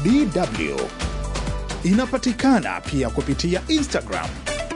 DW. Inapatikana pia kupitia Instagram.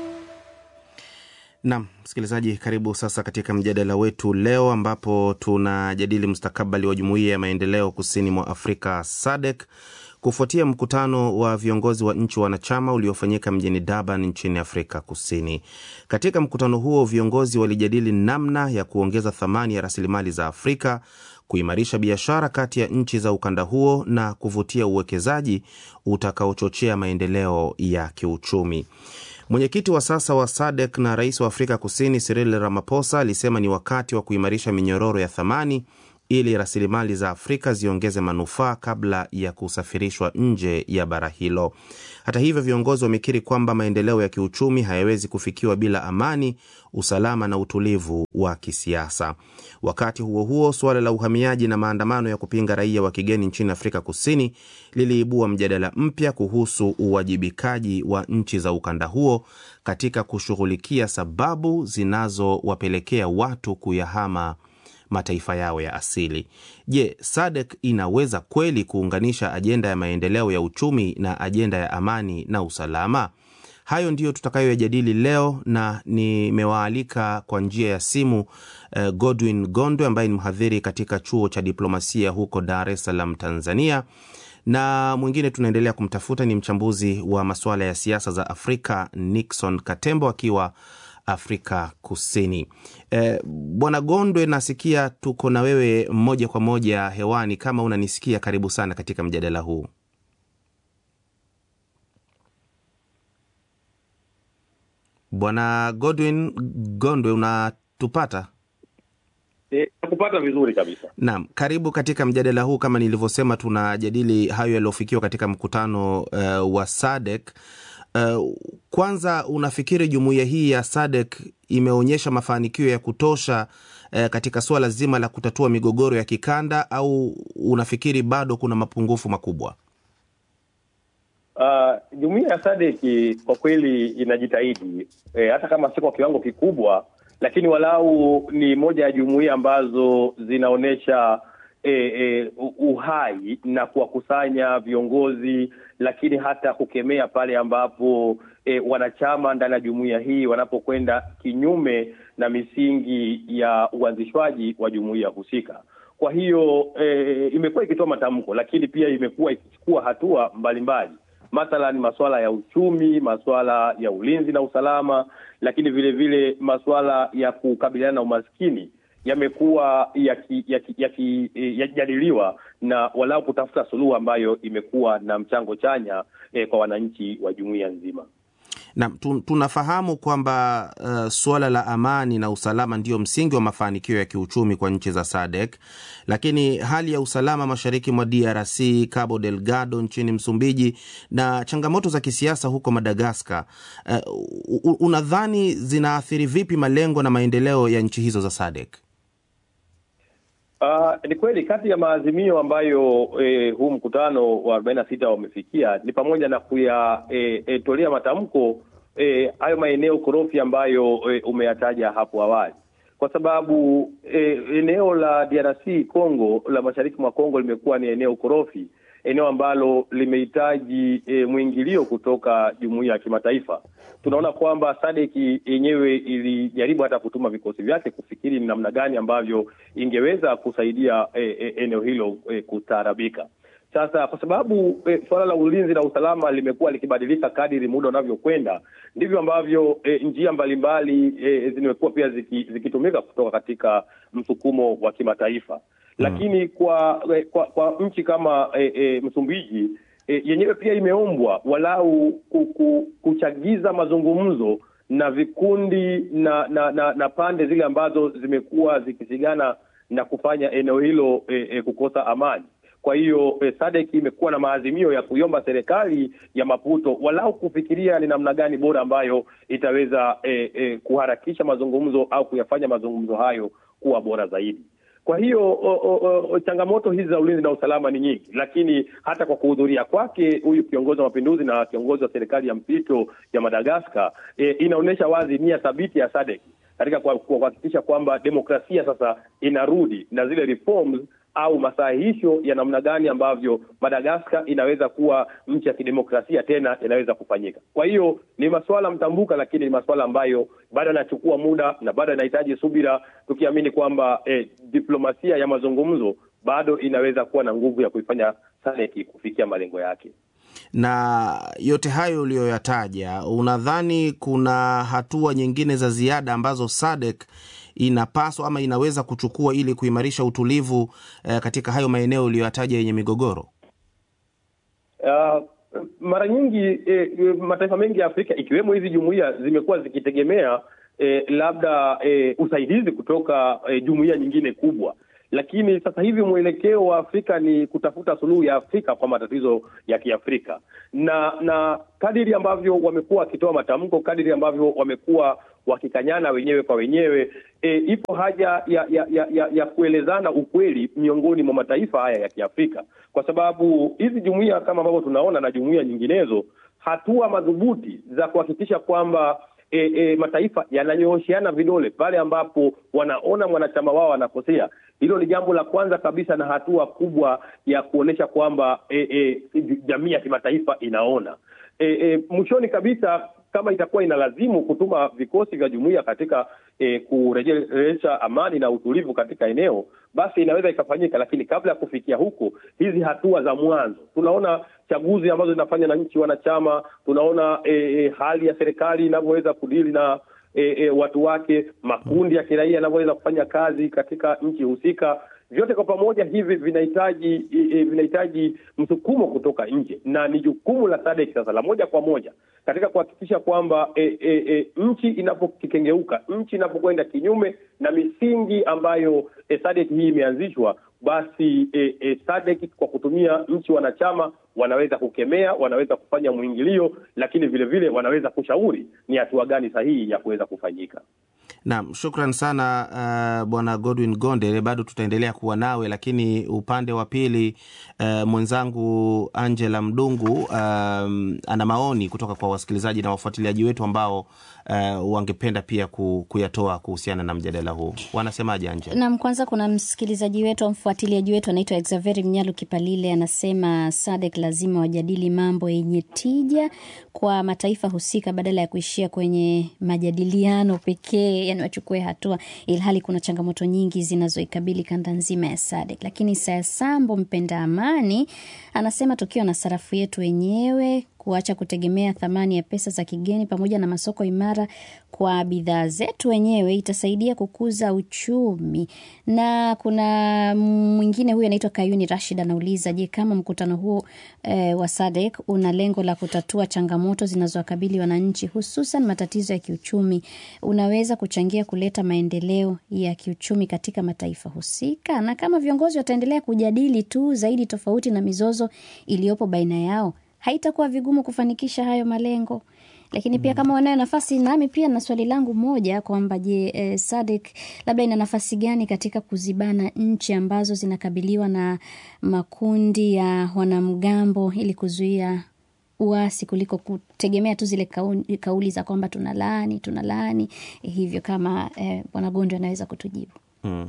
Nam msikilizaji, karibu sasa katika mjadala wetu leo, ambapo tunajadili mustakabali wa jumuiya ya maendeleo kusini mwa Afrika SADC kufuatia mkutano wa viongozi wa nchi wanachama uliofanyika mjini Durban nchini Afrika Kusini. Katika mkutano huo, viongozi walijadili namna ya kuongeza thamani ya rasilimali za Afrika, kuimarisha biashara kati ya nchi za ukanda huo na kuvutia uwekezaji utakaochochea maendeleo ya kiuchumi. Mwenyekiti wa sasa wa SADC na rais wa Afrika Kusini Cyril Ramaphosa alisema ni wakati wa kuimarisha minyororo ya thamani ili rasilimali za Afrika ziongeze manufaa kabla ya kusafirishwa nje ya bara hilo. Hata hivyo, viongozi wamekiri kwamba maendeleo ya kiuchumi hayawezi kufikiwa bila amani, usalama na utulivu wa kisiasa. Wakati huo huo, suala la uhamiaji na maandamano ya kupinga raia wa kigeni nchini Afrika Kusini liliibua mjadala mpya kuhusu uwajibikaji wa nchi za ukanda huo katika kushughulikia sababu zinazowapelekea watu kuyahama mataifa yao ya asili. Je, SADC inaweza kweli kuunganisha ajenda ya maendeleo ya uchumi na ajenda ya amani na usalama? Hayo ndiyo tutakayoyajadili leo, na nimewaalika kwa njia ya simu eh, Godwin Gondwe ambaye ni mhadhiri katika chuo cha diplomasia huko Dar es Salaam, Tanzania, na mwingine tunaendelea kumtafuta ni mchambuzi wa masuala ya siasa za Afrika Nixon Katembo akiwa Afrika Kusini. E, Bwana Gondwe, nasikia tuko na wewe moja kwa moja hewani. Kama unanisikia, karibu sana katika mjadala huu. Bwana Godwin Gondwe, unatupata? E, kupata vizuri kabisa. Naam, karibu katika mjadala huu. Kama nilivyosema, tunajadili hayo yaliyofikiwa katika mkutano uh, wa SADC. Uh, kwanza unafikiri jumuiya hii ya SADC imeonyesha mafanikio ya kutosha uh, katika suala zima la kutatua migogoro ya kikanda au unafikiri bado kuna mapungufu makubwa? Uh, jumuiya ya SADC kwa kweli inajitahidi e, hata kama si kwa kiwango kikubwa, lakini walau ni moja ya jumuiya ambazo zinaonyesha e, e, uhai na kuwakusanya viongozi lakini hata kukemea pale ambapo e, wanachama ndani ya jumuiya hii wanapokwenda kinyume na misingi ya uanzishwaji wa jumuiya husika. Kwa hiyo e, imekuwa ikitoa matamko, lakini pia imekuwa ikichukua hatua mbalimbali, mathalan masuala ya uchumi, masuala ya ulinzi na usalama, lakini vile vile masuala ya kukabiliana na umaskini yamekuwa yakijadiliwa yaki, yaki, na walau kutafuta suluhu ambayo imekuwa na mchango chanya eh, kwa wananchi wa jumuiya nzima. Na tunafahamu kwamba uh, suala la amani na usalama ndio msingi wa mafanikio ya kiuchumi kwa nchi za SADC, lakini hali ya usalama mashariki mwa DRC, Cabo Delgado nchini Msumbiji na changamoto za kisiasa huko Madagaskar, uh, unadhani zinaathiri vipi malengo na maendeleo ya nchi hizo za SADC? Uh, ni kweli kati ya maazimio ambayo eh, huu mkutano wa arobaini na sita wamefikia ni pamoja na kuyatolea eh, eh, matamko hayo eh, maeneo korofi ambayo eh, umeyataja hapo awali, kwa sababu eh, eneo la DRC Congo la mashariki mwa Congo limekuwa ni eneo korofi, eneo ambalo limehitaji e, mwingilio kutoka jumuiya ya kimataifa. Tunaona kwamba SADC yenyewe ilijaribu hata kutuma vikosi vyake kufikiri ni namna gani ambavyo ingeweza kusaidia e, e, eneo hilo e, kustaarabika. Sasa kwa sababu e, suala la ulinzi na usalama limekuwa likibadilika kadiri muda unavyokwenda, ndivyo ambavyo e, njia mbalimbali e, zimekuwa pia zikitumika ziki kutoka katika msukumo wa kimataifa lakini kwa kwa, kwa nchi kama e, e, Msumbiji e, yenyewe pia imeombwa walau kuku, kuchagiza mazungumzo na vikundi na na, na na pande zile ambazo zimekuwa zikisigana na kufanya eneo hilo e, e, kukosa amani. Kwa hiyo e, SADC imekuwa na maazimio ya kuiomba serikali ya Maputo walau kufikiria ni namna gani bora ambayo itaweza e, e, kuharakisha mazungumzo au kuyafanya mazungumzo hayo kuwa bora zaidi. Kwa hiyo o, o, o, changamoto hizi za ulinzi na usalama ni nyingi, lakini hata kwa kuhudhuria kwake huyu kiongozi wa mapinduzi na kiongozi wa serikali ya mpito ya Madagaskar e, inaonyesha wazi nia thabiti ya SADC katika kuhakikisha kwamba demokrasia sasa inarudi na zile reforms au masahihisho ya namna gani ambavyo Madagaskar inaweza kuwa nchi ya kidemokrasia tena inaweza kufanyika. Kwa hiyo ni masuala mtambuka, lakini ni masuala ambayo bado yanachukua muda na bado yanahitaji subira, tukiamini kwamba eh, diplomasia ya mazungumzo bado inaweza kuwa na nguvu ya kuifanya SADC kufikia malengo yake. Na yote hayo uliyoyataja, unadhani kuna hatua nyingine za ziada ambazo SADC inapaswa ama inaweza kuchukua ili kuimarisha utulivu eh, katika hayo maeneo uliyoyataja yenye migogoro? Uh, mara nyingi eh, mataifa mengi ya Afrika ikiwemo hizi jumuiya zimekuwa zikitegemea eh, labda eh, usaidizi kutoka eh, jumuiya nyingine kubwa lakini sasa hivi mwelekeo wa Afrika ni kutafuta suluhu ya Afrika kwa matatizo ya Kiafrika, na na kadiri ambavyo wamekuwa wakitoa matamko, kadiri ambavyo wamekuwa wakikanyana wenyewe kwa wenyewe, e, ipo haja ya ya, ya, ya ya kuelezana ukweli miongoni mwa mataifa haya ya Kiafrika, kwa sababu hizi jumuiya kama ambavyo tunaona na jumuiya nyinginezo, hatua madhubuti za kuhakikisha kwamba E, e, mataifa yananyoosheana vidole pale ambapo wanaona mwanachama wao anakosea. Hilo ni jambo la kwanza kabisa na hatua kubwa ya kuonyesha kwamba e, e, jamii ya kimataifa inaona. E, e, mwishoni kabisa kama itakuwa inalazimu kutuma vikosi vya jumuiya katika e, kurejesha amani na utulivu katika eneo, basi inaweza ikafanyika, lakini kabla ya kufikia huko, hizi hatua za mwanzo, tunaona chaguzi ambazo zinafanya na nchi wanachama, tunaona e, e, hali ya serikali inavyoweza kudili na e, e, watu wake, makundi ya kiraia yanavyoweza kufanya kazi katika nchi husika vyote kwa pamoja hivi vinahitaji e, vinahitaji msukumo kutoka nje, na ni jukumu la SADC sasa la moja kwa moja katika kuhakikisha kwamba e, e, e, nchi inapokikengeuka, nchi inapokwenda kinyume na misingi ambayo e, SADC hii imeanzishwa, basi e, e, SADC kwa kutumia nchi wanachama wanaweza kukemea, wanaweza kufanya mwingilio, lakini vile vile wanaweza kushauri ni hatua gani sahihi ya kuweza kufanyika. Naam, shukran sana uh, bwana Godwin Gonde, bado tutaendelea kuwa nawe, lakini upande wa pili uh, mwenzangu Angela Mdungu um, ana maoni kutoka kwa wasikilizaji na wafuatiliaji wetu ambao uh, wangependa pia ku, kuyatoa kuhusiana na mjadala huu. Wanasemaje Angela? Naam, kwanza kuna msikilizaji wetu au mfuatiliaji wetu anaitwa Exaveri Mnyalu Kipalile, anasema SADC lazima wajadili mambo yenye tija kwa mataifa husika badala ya kuishia kwenye majadiliano pekee, yani wachukue hatua, ilhali kuna changamoto nyingi zinazoikabili kanda nzima ya SADC. Lakini Sayasambo mpenda amani anasema tukiwa na sarafu yetu wenyewe kuacha kutegemea thamani ya pesa za kigeni pamoja na masoko imara kwa bidhaa zetu wenyewe itasaidia kukuza uchumi. Na kuna mwingine huyu anaitwa Kayuni Rashid anauliza, je, kama mkutano huo e, wa SADC una lengo la kutatua changamoto zinazowakabili wananchi hususan matatizo ya kiuchumi, unaweza kuchangia kuleta maendeleo ya kiuchumi katika mataifa husika? Na kama viongozi wataendelea kujadili tu zaidi tofauti na mizozo iliyopo baina yao haitakuwa vigumu kufanikisha hayo malengo. Lakini pia kama wanayo nafasi, nami pia na swali langu moja kwamba je, eh, SADC labda ina nafasi gani katika kuzibana nchi ambazo zinakabiliwa na makundi ya wanamgambo ili kuzuia uasi kuliko kutegemea tu zile kauli, kauli za kwamba tunalaani tunalaani eh, hivyo kama eh, Bwana Gondo anaweza kutujibu. Mm.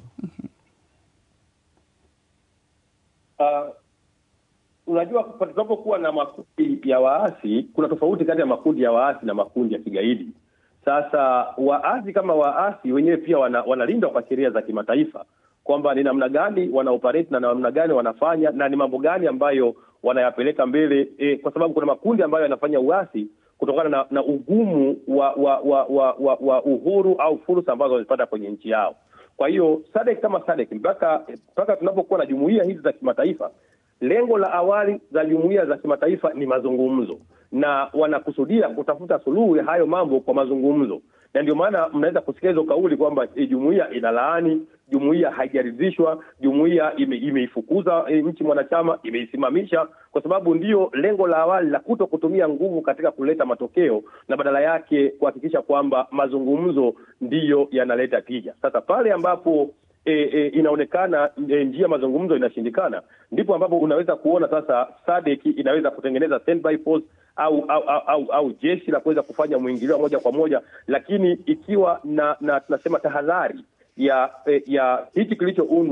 Uh, unajua tunapokuwa na makundi ya waasi, kuna tofauti kati ya makundi ya waasi na makundi ya kigaidi. Sasa waasi kama waasi wenyewe pia wana, wanalindwa kwa sheria za kimataifa kwamba ni namna gani wana operate na namna gani wanafanya na ni mambo gani ambayo wanayapeleka mbele e, kwa sababu kuna makundi ambayo yanafanya uasi kutokana na, na ugumu wa wa, wa, wa, wa wa uhuru au fursa ambazo wamepata kwenye nchi yao. Kwa hiyo SADC kama SADC mpaka mpaka tunapokuwa na jumuiya hizi za kimataifa lengo la awali za jumuiya za kimataifa ni mazungumzo, na wanakusudia kutafuta suluhu ya hayo mambo kwa mazungumzo, na ndio maana mnaweza kusikia hizo kauli kwamba e, jumuiya inalaani, jumuiya haijaridhishwa, jumuiya ime, imeifukuza e, nchi mwanachama, imeisimamisha, kwa sababu ndio lengo la awali la kuto kutumia nguvu katika kuleta matokeo, na badala yake kuhakikisha kwamba mazungumzo ndiyo yanaleta tija. Sasa pale ambapo E, e, inaonekana e, njia mazungumzo inashindikana, ndipo ambapo unaweza kuona sasa SADC inaweza kutengeneza standby force au au, au, au, au jeshi la kuweza kufanya mwingilio moja kwa moja, lakini ikiwa na na tunasema tahadhari ya e, ya hiki kilichoundwa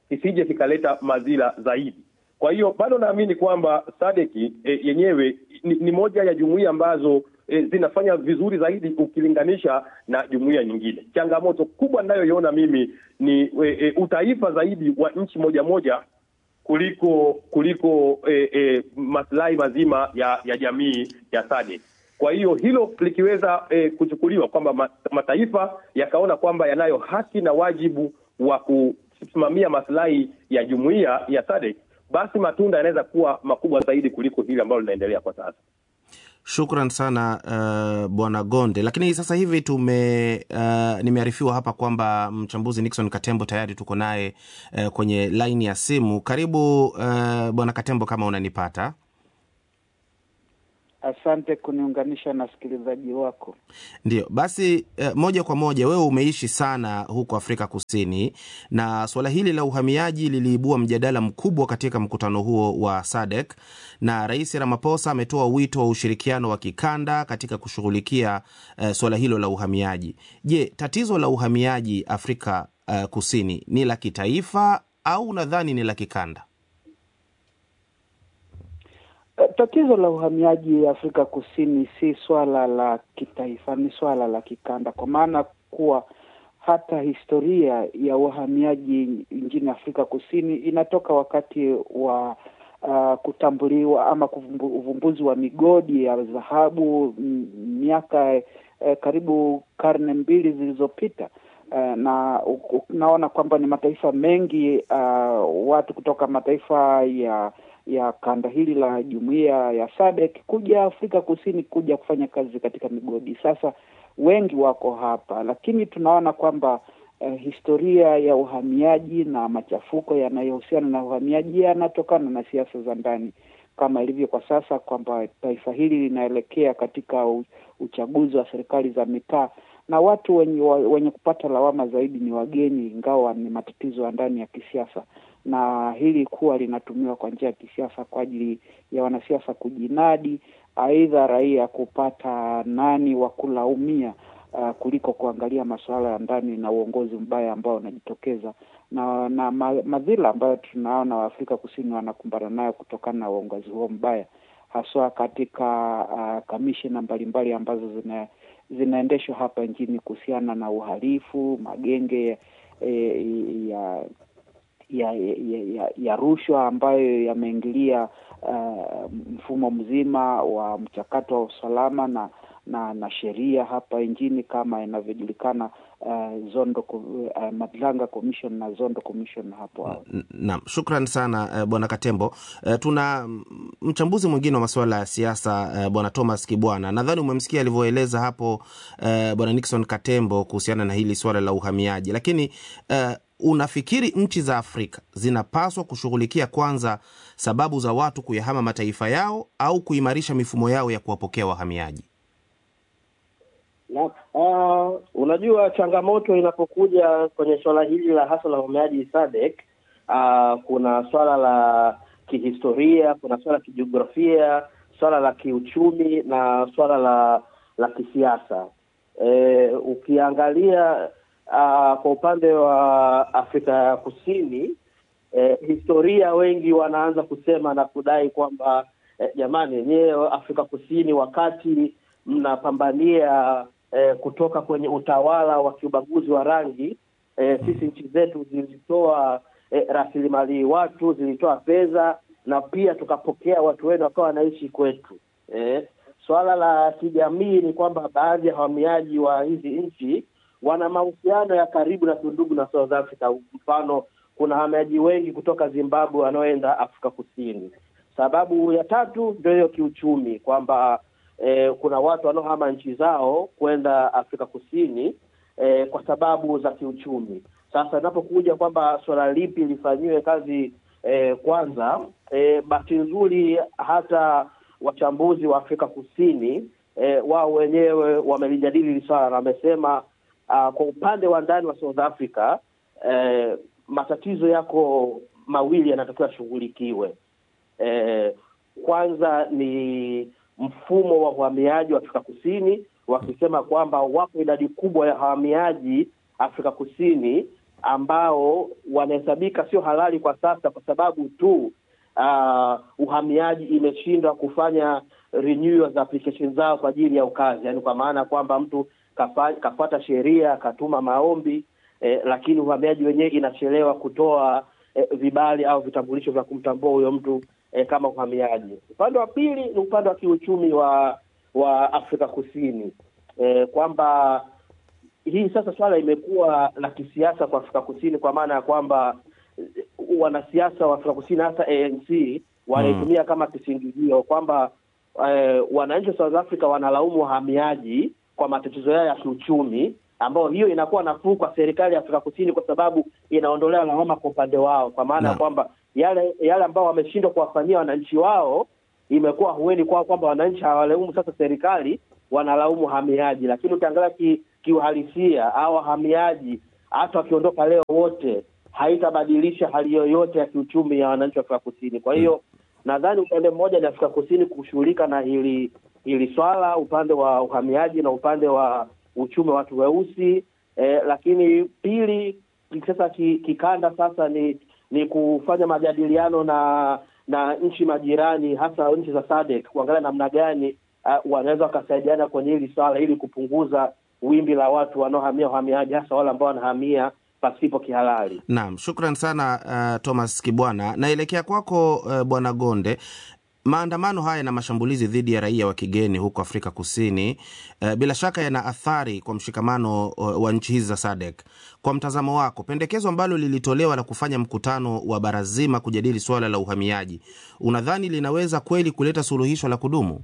kisije kikaleta madhila zaidi. Kwa hiyo bado naamini kwamba sadeki e, yenyewe ni, ni moja ya jumuiya ambazo e, zinafanya vizuri zaidi ukilinganisha na jumuiya nyingine. Changamoto kubwa ninayoiona mimi ni e, e, utaifa zaidi wa nchi moja moja kuliko kuliko e, e, maslahi mazima ya, ya jamii ya SADC. Kwa hiyo hilo likiweza e, kuchukuliwa kwamba mataifa yakaona kwamba yanayo haki na wajibu wa kusimamia maslahi ya jumuiya ya SADC, basi matunda yanaweza kuwa makubwa zaidi kuliko hili ambalo linaendelea kwa sasa. Shukran sana uh, bwana Gonde. Lakini sasa hivi tume uh, nimearifiwa hapa kwamba mchambuzi Nixon Katembo tayari tuko naye uh, kwenye laini ya simu. Karibu uh, bwana Katembo, kama unanipata. Asante kuniunganisha na wasikilizaji wako. Ndio basi, eh, moja kwa moja, wewe umeishi sana huko Afrika Kusini na suala hili la uhamiaji liliibua mjadala mkubwa katika mkutano huo wa SADC, na Rais Ramaphosa ametoa wito wa ushirikiano wa kikanda katika kushughulikia eh, suala hilo la uhamiaji. Je, tatizo la uhamiaji Afrika eh, Kusini ni la kitaifa au unadhani ni la kikanda? Tatizo la uhamiaji Afrika Kusini si swala la kitaifa, ni swala la kikanda, kwa maana kuwa hata historia ya uhamiaji nchini Afrika Kusini inatoka wakati wa uh, kutambuliwa ama uvumbuzi wa migodi ya dhahabu miaka eh, karibu karne mbili zilizopita. Uh, na unaona kwamba ni mataifa mengi uh, watu kutoka mataifa ya ya kanda hili la jumuiya ya SADC kuja Afrika Kusini kuja kufanya kazi katika migodi. Sasa wengi wako hapa, lakini tunaona kwamba eh, historia ya uhamiaji na machafuko yanayohusiana na uhamiaji yanatokana na siasa za ndani, kama ilivyo kwa sasa kwamba taifa hili linaelekea katika uchaguzi wa serikali za mitaa na watu wenye, wenye kupata lawama zaidi ni wageni, ingawa ni matatizo ya ndani ya kisiasa na hili kuwa linatumiwa kwa njia ya kisiasa kwa ajili ya wanasiasa kujinadi, aidha raia kupata nani wa kulaumia uh, kuliko kuangalia masuala ya ndani na uongozi mbaya ambao unajitokeza na na madhila ambayo tunaona Waafrika Kusini wanakumbana nayo kutokana na uongozi huo mbaya, haswa katika uh, kamishina mbalimbali ambazo zina zinaendeshwa hapa nchini kuhusiana na uhalifu, magenge eh, ya ya ya, ya, ya rushwa ambayo yameingilia uh, mfumo mzima wa mchakato wa usalama na na, na sheria hapa nchini kama inavyojulikana uh, Zondo uh, Madlanga Commission na Zondo Commission hapo awali. Naam, shukran sana uh, bwana Katembo. Uh, tuna mchambuzi mwingine wa masuala ya siasa uh, bwana Thomas Kibwana. Nadhani umemsikia alivyoeleza hapo uh, bwana Nixon Katembo kuhusiana na hili swala la uhamiaji, lakini uh, unafikiri nchi za Afrika zinapaswa kushughulikia kwanza sababu za watu kuyahama mataifa yao au kuimarisha mifumo yao ya kuwapokea wahamiaji? Na, uh, unajua changamoto inapokuja kwenye swala hili la hasa la uhamiaji SADC, uh, kuna swala la kihistoria, kuna swala la kijiografia, swala la kiuchumi na swala la la kisiasa. E, ukiangalia Uh, kwa upande wa Afrika ya Kusini eh, historia wengi wanaanza kusema na kudai kwamba eh, jamani, yenyewe Afrika Kusini wakati mnapambania eh, kutoka kwenye utawala wa kiubaguzi wa rangi eh, sisi nchi zetu zilitoa eh, rasilimali watu, zilitoa fedha na pia tukapokea watu wenu wakawa wanaishi kwetu. Eh, swala la kijamii ni kwamba baadhi ya wahamiaji wa hizi nchi wana mahusiano ya karibu na tundugu na South Africa. Mfano, kuna wahamiaji wengi kutoka Zimbabwe wanaoenda Afrika Kusini. Sababu ya tatu ndio hiyo kiuchumi, kwamba eh, kuna watu wanaohama nchi zao kwenda Afrika Kusini eh, kwa sababu za kiuchumi. Sasa inapokuja kwamba suala lipi lifanyiwe kazi eh, kwanza, eh, bahati nzuri hata wachambuzi wa Afrika Kusini eh, wao wenyewe wamelijadili hili swala na wamesema Uh, kwa upande wa ndani wa South Africa eh, matatizo yako mawili yanatakiwa yashughulikiwe. Eh, kwanza ni mfumo wa uhamiaji wa Afrika Kusini, wakisema kwamba wapo idadi kubwa ya wahamiaji Afrika Kusini ambao wanahesabika sio halali kwa sasa kwa sababu tu uh, uhamiaji imeshindwa kufanya renewal za application zao kwa ajili ya ukazi, yaani kwa maana kwamba mtu kafa, kafuata sheria akatuma maombi eh, lakini uhamiaji wenyewe inachelewa kutoa eh, vibali au vitambulisho vya kumtambua huyo mtu eh, kama uhamiaji. Upande wa pili ni upande wa kiuchumi wa wa Afrika Kusini eh, kwamba hii sasa swala imekuwa la kisiasa kwa Afrika Kusini kwa maana ya kwamba eh, wanasiasa wa Afrika Kusini hasa ANC wanaitumia kama kisingizio kwamba eh, wananchi wa South Africa wanalaumu wahamiaji kwa matatizo yao ya kiuchumi, ambayo hiyo inakuwa nafuu kwa serikali ya Afrika Kusini kwa sababu inaondolea lawama kwa upande wao, kwa maana ya Naam. kwamba yale yale ambao wameshindwa kuwafanyia wananchi wao imekuwa hueni kwao kwamba wananchi hawalaumu sasa serikali, wanalaumu wahamiaji. Lakini ukiangalia ki, kiuhalisia au wahamiaji hata wakiondoka leo wote haitabadilisha hali yoyote ya kiuchumi ya wananchi wa Afrika Kusini. Kwa hiyo nadhani upande mmoja ni Afrika Kusini kushughulika na hili hili swala, upande wa uhamiaji na upande wa uchumi wa watu weusi eh, lakini pili sasa ki- kikanda sasa ni ni kufanya majadiliano na na nchi majirani hasa nchi za SADC kuangalia namna gani uh, wanaweza wakasaidiana kwenye hili swala ili kupunguza wimbi la watu wanaohamia uhamiaji hasa wale ambao wanahamia pasipo kihalali. Naam, shukran sana uh, Thomas Kibwana. Naelekea kwako uh, Bwana Gonde. Maandamano haya na mashambulizi dhidi ya raia wa kigeni huko Afrika Kusini uh, bila shaka yana athari kwa mshikamano uh, wa nchi hizi za SADC. Kwa mtazamo wako, pendekezo ambalo lilitolewa la kufanya mkutano wa bara zima kujadili suala la uhamiaji, unadhani linaweza kweli kuleta suluhisho la kudumu?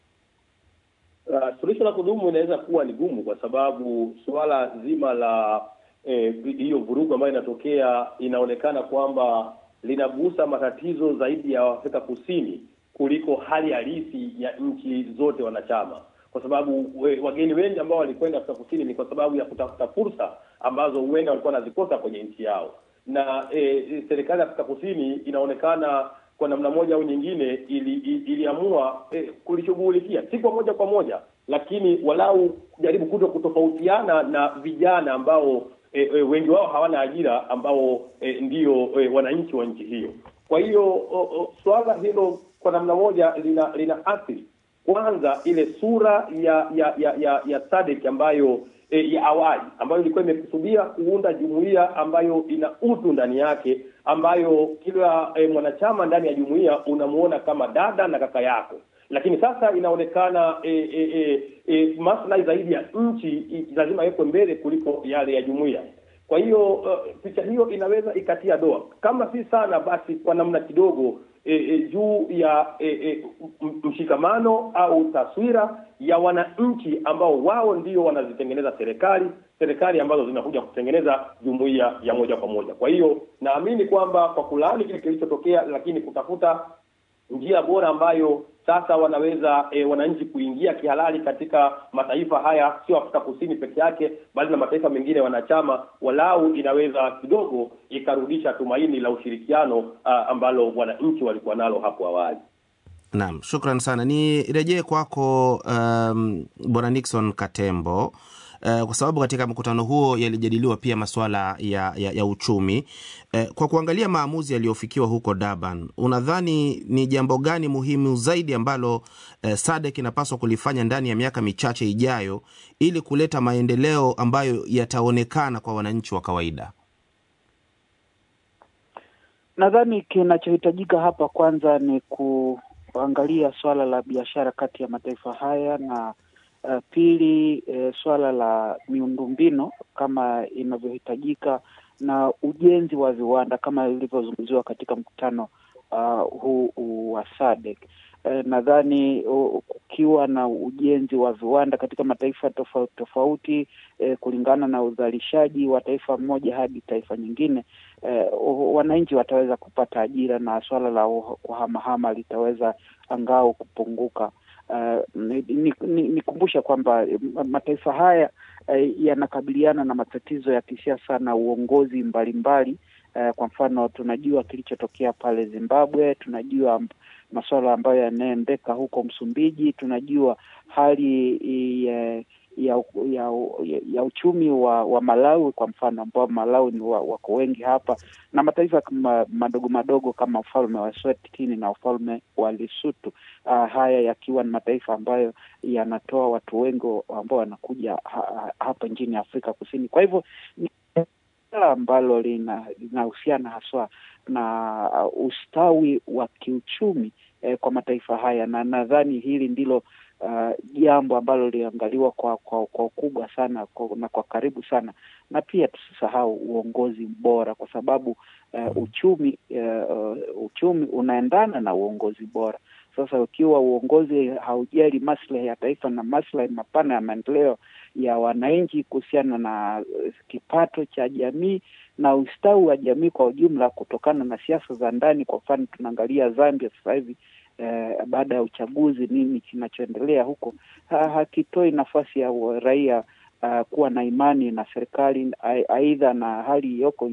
Uh, suluhisho la kudumu inaweza kuwa ni gumu kwa sababu suala zima la eh, hiyo vurugu ambayo inatokea inaonekana kwamba linagusa matatizo zaidi ya Afrika Kusini kuliko hali halisi ya nchi zote wanachama, kwa sababu we, wageni wengi ambao walikwenda Afrika Kusini ni kwa sababu ya kutafuta fursa ambazo huenda walikuwa wanazikosa kwenye nchi yao, na eh, serikali ya Afrika Kusini inaonekana kwa namna moja au nyingine ili, ili, iliamua eh, kulishughulikia si kwa moja kwa moja, lakini walau kujaribu kuto kutofautiana na vijana ambao eh, eh, wengi wao hawana ajira ambao eh, ndio eh, wananchi wa nchi hiyo. Kwa hiyo o, o, suala hilo kwa namna moja lina lina athiri kwanza ile sura ya ya ya ya, ya SADC ambayo e, ya awali ambayo ilikuwa imekusudia kuunda jumuiya ambayo ina utu ndani yake, ambayo kila e, mwanachama ndani ya jumuiya unamuona kama dada na kaka yako, lakini sasa inaonekana e, e, e, e, maslahi zaidi ya nchi i- lazima yawekwe mbele kuliko yale ya jumuiya. Kwa hiyo uh, picha hiyo inaweza ikatia doa, kama si sana basi kwa namna kidogo e, e, juu ya e, e, m- mshikamano au taswira ya wananchi ambao wao ndio wanazitengeneza serikali serikali ambazo zinakuja kutengeneza jumuiya ya moja kwa moja. Kwa hiyo naamini kwamba kwa kulaani kile kilichotokea, lakini kutafuta njia bora ambayo sasa wanaweza e, wananchi kuingia kihalali katika mataifa haya, sio Afrika Kusini peke yake, bali na mataifa mengine wanachama, walau inaweza kidogo ikarudisha tumaini la ushirikiano a, ambalo wananchi walikuwa nalo hapo awali. Naam, shukran sana. Nirejee kwako um, Bwana Nixon Katembo uh, kwa sababu katika mkutano huo yalijadiliwa pia masuala ya, ya, ya uchumi uh, kwa kuangalia maamuzi yaliyofikiwa huko Durban, unadhani ni jambo gani muhimu zaidi ambalo uh, SADC inapaswa kulifanya ndani ya miaka michache ijayo ili kuleta maendeleo ambayo yataonekana kwa wananchi wa kawaida? Nadhani kinachohitajika hapa kwanza ni kuangalia swala la biashara kati ya mataifa haya na uh, pili eh, swala la miundombinu kama inavyohitajika na ujenzi wa viwanda kama ilivyozungumziwa katika mkutano uh, huu huu wa SADC. Eh, nadhani uh, kukiwa na ujenzi wa viwanda katika mataifa tofauti tofauti eh, kulingana na uzalishaji wa taifa moja hadi taifa nyingine eh, wananchi wataweza kupata ajira na swala la kuhamahama litaweza angao kupunguka. Uh, nikumbusha ni, ni kwamba mataifa haya uh, yanakabiliana na matatizo ya kisiasa na uongozi mbalimbali mbali. Uh, kwa mfano tunajua kilichotokea pale Zimbabwe, tunajua masuala ambayo yanaendeka huko Msumbiji. Tunajua hali ya ya, ya, ya uchumi wa, wa Malawi kwa mfano, ambao Malawi ni wa, wako wengi hapa na mataifa kama madogo madogo kama ufalme wa Eswatini na ufalme wa Lesotho. Uh, haya yakiwa ni mataifa ambayo yanatoa watu wengi ambao wanakuja ha, hapa nchini Afrika Kusini. Kwa hivyo ni ambalo linahusiana haswa na ustawi wa kiuchumi eh, kwa mataifa haya, na nadhani hili ndilo jambo uh, ambalo liliangaliwa kwa kwa kwa ukubwa sana kwa, na kwa karibu sana, na pia tusisahau uongozi bora, kwa sababu uh, uchumi uh, uchumi unaendana na uongozi bora. Sasa ukiwa uongozi haujali maslahi ya taifa na maslahi mapana ya maendeleo ya wananchi kuhusiana na kipato cha jamii na ustawi wa jamii kwa ujumla, kutokana na siasa za ndani. Kwa mfano tunaangalia Zambia sasa hivi eh, baada ya uchaguzi, nini kinachoendelea huko ha, hakitoi nafasi ya raia uh, kuwa na imani na serikali aidha na hali iliyoko